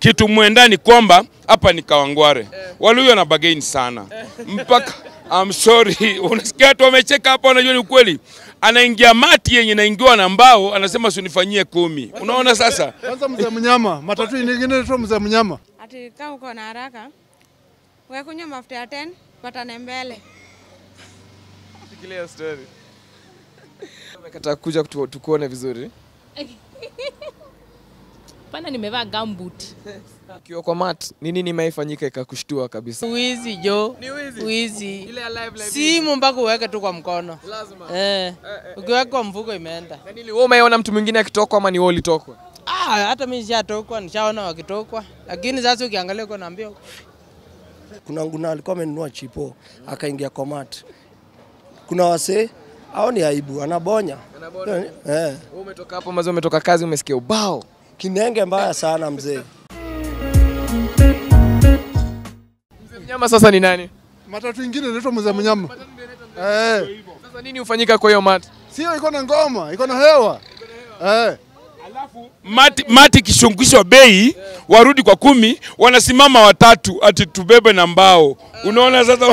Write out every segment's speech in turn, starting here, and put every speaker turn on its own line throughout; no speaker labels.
kitu mwenda ni kwamba hapa ni Kawangware, Waluhya na bagain sana mpaka I'm sorry, unasikia watu wamecheka hapa, wanajua ni ukweli. Anaingia mati yenye naingiwa na mbao, anasema usinifanyie kumi. Unaona sasa,
Kwanza mzee mnyama, matatu nyingine tu mzee mnyama.
Ati kama uko na haraka wekunywa mafuta ya 10 patane mbele.
Shikilia story. Umekataa kuja kutu- tukuone vizuri.
Pana nimevaa gumboot.
Ukiwa kwa mat, ni nini imeifanyika ikakushtua kabisa?
Wizi jo,
Ni wizi.
wizi.
Ile alive live.
Simu mpaka uweke tu kwa mkono
Lazima.
eh. Ukiweka kwa mfuko imeenda.
Na nini wewe umeona mtu mwingine akitokwa ama ni wewe ulitokwa?
Ah, hata mimi nishatokwa, nishaona wakitokwa, lakini sasa ukiangalia uko naambia
kuna nguna alikuwa amenunua chipo akaingia komat. Kuna wasee au ni aibu, anabonya eh,
Wewe umetoka hapo mazo umetoka kazi umesikia ubao.
kinenge mbaya sana mzee.
Mnyama sasa ni nani?
Matatu ingine inaitwa mzee mnyama. Eh,
Sasa nini hufanyika kwa hiyo mat?
sio iko na ngoma, iko na hewa. Eh,
mati, mati kishungishwa bei, warudi kwa kumi, wanasimama watatu ati tubebe na mbao. Unaona sasa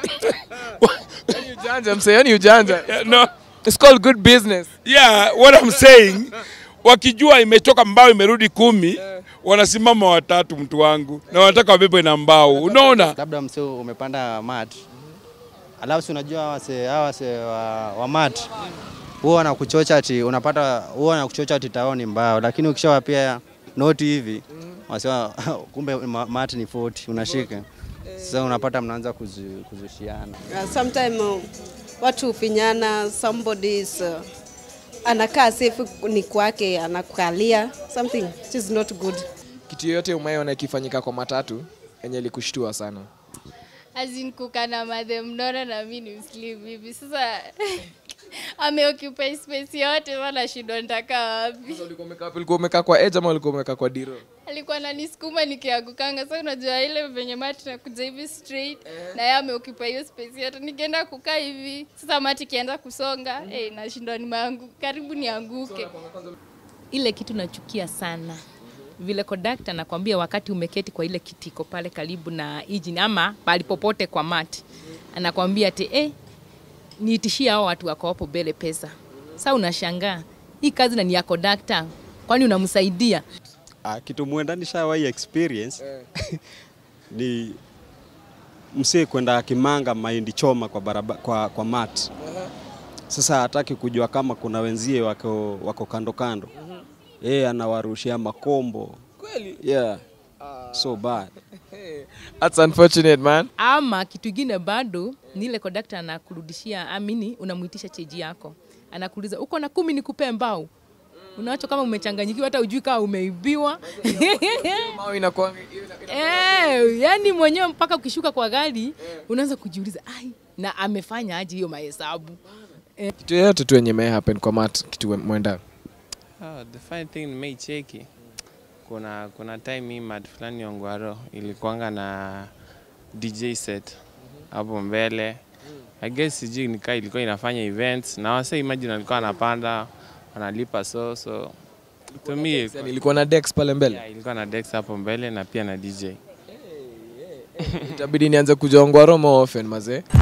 Yaani ujanja msee, yani ujanja.
no.
It's called good business.
Yeah, what I'm saying, wakijua imetoka mbao imerudi kumi, wanasimama watatu, mtu wangu, na wanataka wabebe na mbao. Unaona?
labda mse umepanda mat alafu si unajua hawa wase hawa wase wa, wa mat huwa wanakuchocha ati unapata huwa wanakuchocha ati tao ni mbao, lakini ukishawapia noti hivi wasema kumbe ma- mat ni 40 unashika sasa unapata mnaanza kuzu- kuzushiana.
Uh, sometime uh, watu hufinyana, somebody is uh, anakaa safe ni kwake, anakukalia something which is not good.
Kitu yoyote umeona ikifanyika kwa matatu yenye ilikushtua sana.
azin kukana madhe mnono na mi ni mslim hivi sasa ameoccupy space yote wala shindwa nitaka wapi
Sasa ulikuwa umekaa wapi? Ulikuwa umekaa kwa edge ama ulikuwa umekaa kwa diro?
alikuwa ananisukuma nikiagukanga sa unajua ile venye mati nakuja hivi straight na yeye ameoccupy hiyo space yote nikienda kukaa hivi sasa mati ikianza kusonga eh nashindwa nimeangu karibu nianguke
Ile kitu nachukia sana vile kondakta nakwambia, wakati umeketi kwa ile kitiko pale karibu na engine ama pali popote kwa mati, anakwambia ati eh, niitishie hao watu wako hapo mbele pesa. Sasa unashangaa hii kazi na ni ya kondakta, kwani unamsaidia?
Ah, kitu mwenda nishawahi experience ni msee kwenda kimanga mahindi choma kwa, baraba, kwa, kwa mat. Sasa hataki kujua kama kuna wenzie wako, wako kando kando, yeye anawarushia makombo
Kweli?
yeah. So bad.
That's unfortunate man.
ama kitu ingine bado ni ile kondakta anakurudishia amini, unamuitisha cheji yako, anakuuliza uko na kumi nikupe mbao unacho kama umechanganyikiwa, hata ujui kama umeibiwa
Mao inakuwa
eh, yani mwenyewe mpaka ukishuka kwa gari unaanza kujiuliza ai, na amefanya aje hiyo mahesabu
kitu yoyote tu yenye may happen kwa mat kitu mwenda.
Oh, the fine thing nimeicheki kuna kuna time hii mad fulani Ongwaro ilikuanga na DJ set hapo mbele. I guess sijui nikaa ilikuwa inafanya events na wase imagine alikuwa anapanda wanalipa so so to me ilikuwa-
Ilikuwa na Dex pale mbele.
yeah, ilikuwa na Dex hapo mbele na pia na DJ.
Itabidi nianze kuja Ongwaro more often mazee.